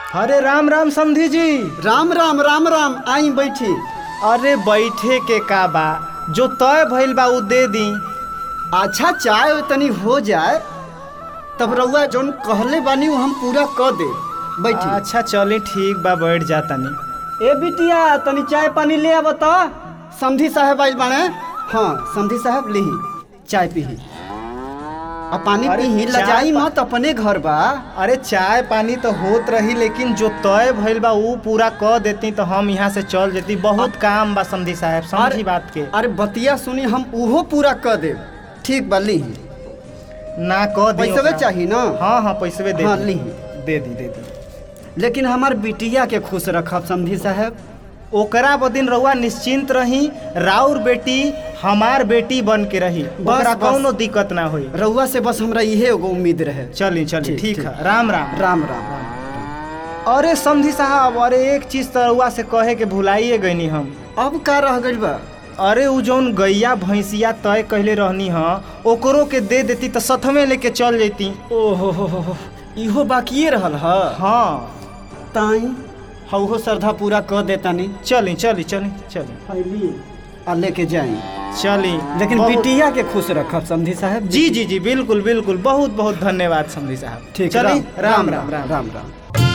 अरे राम राम समधी जी राम राम राम राम आई बैठी अरे बैठे के का बा जो तय भइल बा उ दे दी अच्छा चाय तनी हो जाए तब रउआ जौन कहले बानी वो हम पूरा क दे बैठी अच्छा चली ठीक बा बैठ जा तनी ए बिटिया तनी चाय पानी ले आब त समधी साहब आइल बाने हाँ समधी साहब लिही चाय पीही आ पानी अरे पीही चाय लजाई पा- मत अपने घर बा अरे चाय पानी तो होत रही लेकिन जो तय भइल बा उ पूरा क देती तो हम यहाँ से चल जेती बहुत काम बा समधी साहब समझी अरे- बात के अरे बतिया सुनी हम उहो पूरा क देब ठीक बा लिही ना क दी पैसवे ओकरा। चाही ना हाँ हाँ पैसवे दे हाँ, दी लीही। दे दी दे दी लेकिन हमार बिटिया के खुश रखब समधी साहब ओकरा बदिन रउआ निश्चिंत रही राउर बेटी हमार बेटी बन के रही ओकरा बस। कौनो दिक्कत ना होई रउआ से बस हमरा इहे एगो उम्मीद रहे चली चली ठीक, ठीक ठीक। है राम राम राम राम अरे समधी साहब अरे एक चीज तो रउआ से कहे के भुलाइए गईनी हम अब का रह गइल बा अरे उ जौन गैया भैंसिया तय कहले रहनी ह ओकरो के दे देती तो सथमे लेके चल जैती ओहो हो हो हो इहो बाकिए रहल ह हाँ ताई हउहो श्रद्धा पूरा क देतानी चली चली चली चली फैली आ लेके जाई चली लेकिन बहुत- बिटिया के खुश रखब समधी साहब जी जी जी बिल्कुल बिल्कुल बहुत बहुत धन्यवाद समधी साहब ठीक चली राम राम राम राम राम